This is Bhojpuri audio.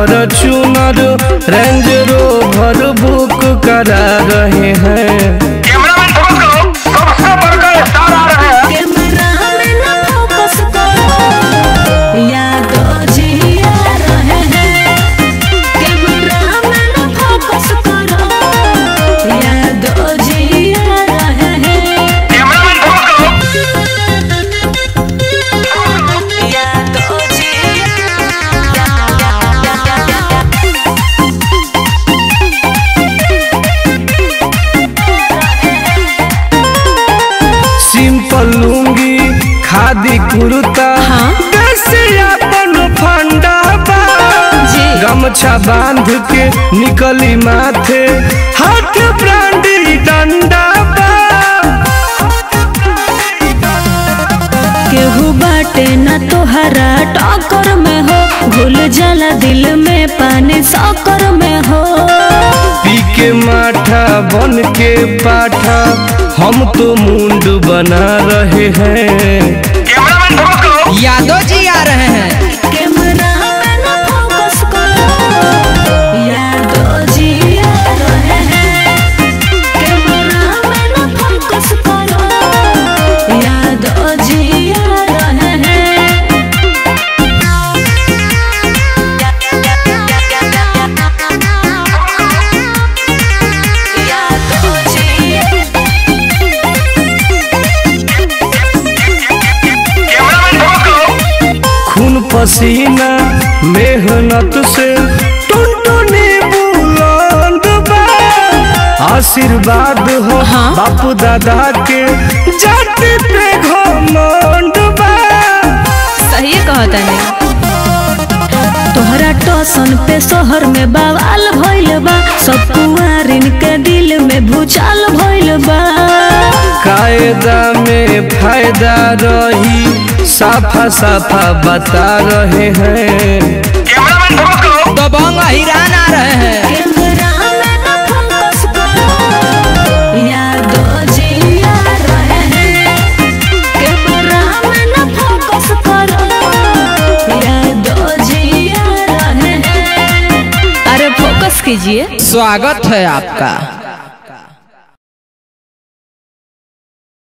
फॉर्चूनर रेंज रोवर बुक करा रहे हैं कैमरामैन फोकस करो सबसे बढ़कर स्टार आ रहे हैं कैमरा में न फोकस करो यादो जी आ रहे हैं कैमरा में न फोकस करो यादो जी आ रहे हैं कैमरामैन फोकस करो यादो जी सिंपल लुंगी खादी कुर्ता हाँ। कैसे अपन फंडा बा जी। गमछा बांध के निकली माथे हाथ ब्रांडी डंडा बा केहू बाटे न तोहरा टक्कर में हो घुल जाला दिल में पानी सकर में हो पी के माठा बन के पाठा हम तो मुंड बना रहे हैं कैमरामैन फोकस करो यादव जी आ रहे हैं कैमरा में न फोकस करो यादो जी आ रहे हैं कैमरा में न फोकस करो यादो जी आ रहे हैं यादो जी कैमरामैन फोकस करो खून पसीना मेहनत से टुनटुनी बुलंद बा आशीर्वाद हो हाँ। बापू दादा के जाति पे घमंड बा सही कहता है तोहरा टोसन पे शहर में बवाल भइल बा सब कुआरिन के दिल में भूचाल भइल बा कायदा में फायदा रही साफा साफा बता रहे हैं कैमरामैन फोकस करो दबंग हिरान आ रहे हैं कैमरा में न फोकस करो यादो जी आ रहे हैं कैमरा में न फोकस करो यादो जी आ रहे हैं अरे फोकस कीजिए स्वागत है आपका